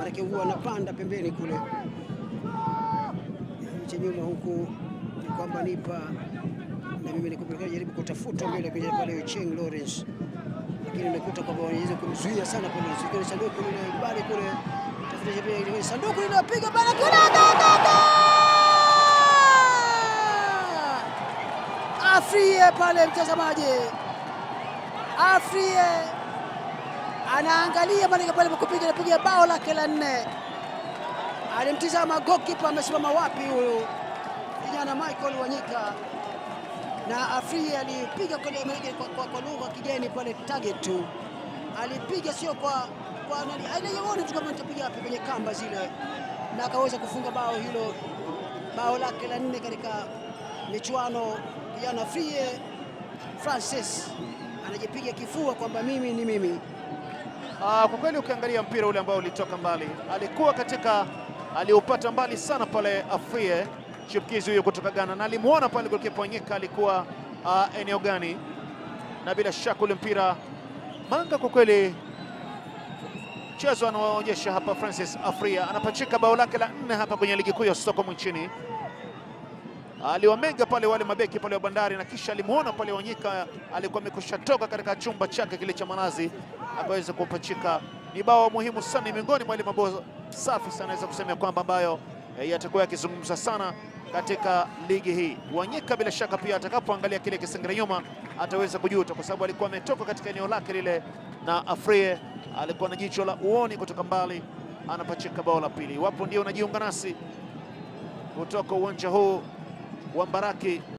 maanake huwa anapanda pembeni kule cha nyuma huku ni kwamba nipa na mimi nikupeleka jaribu kutafuta mbele kwenye pale Cheng Lawrence, lakini nakuta kwamba wanaweza kumzuia sana pale Zikoni sanduku lile bali kule tafuta jaribu ile sanduku linapiga bana kule Afrie pale mtazamaji, Afrie anaangalia pale pale kupiga napiga bao lake la nne. Alimtizama goalkeeper amesimama wapi huyu kijana Michael Wanyika, na Afrie alipiga kwa, kwa, kwa, kwa lugha ya kigeni pale target tu, alipiga sio kwa kwa nani, aiona tu kama nitapiga wapi kwenye kamba zile, na akaweza kufunga bao hilo, bao lake la nne katika michuano. Kijana Afrie Francis anajipiga kifua kwamba mimi ni mimi. Ah, kwa kweli ukiangalia mpira ule ambao ulitoka mbali, alikuwa katika aliupata mbali sana pale Afrie chipukizi huyo kutoka Ghana, na alimuona pale golikipa Wanyika alikuwa uh, eneo gani, na bila shaka ule mpira Manga, kwa kweli mchezo anaoonyesha hapa Francis Afrie anapachika bao lake la nne hapa kwenye ligi kuu ya Stockholm nchini. Aliwamega pale wale mabeki pale wa Bandari, na kisha alimuona pale Wanyika alikuwa amekusha toka katika chumba chake kile cha malazi akaweza kupachika. Ni bao muhimu sana, miongoni mwa ile mabao safi sana, naweza kusema kwamba ambayo e, yatakuwa yakizungumza sana katika ligi hii. Wanyika bila shaka pia atakapoangalia kile kisengere nyuma ataweza kujuta, kwa sababu alikuwa ametoka katika eneo lake lile, na Afrie alikuwa na jicho la uoni kutoka mbali, anapachika bao la pili. Iwapo ndio unajiunga nasi kutoka uwanja huu wa Mbaraki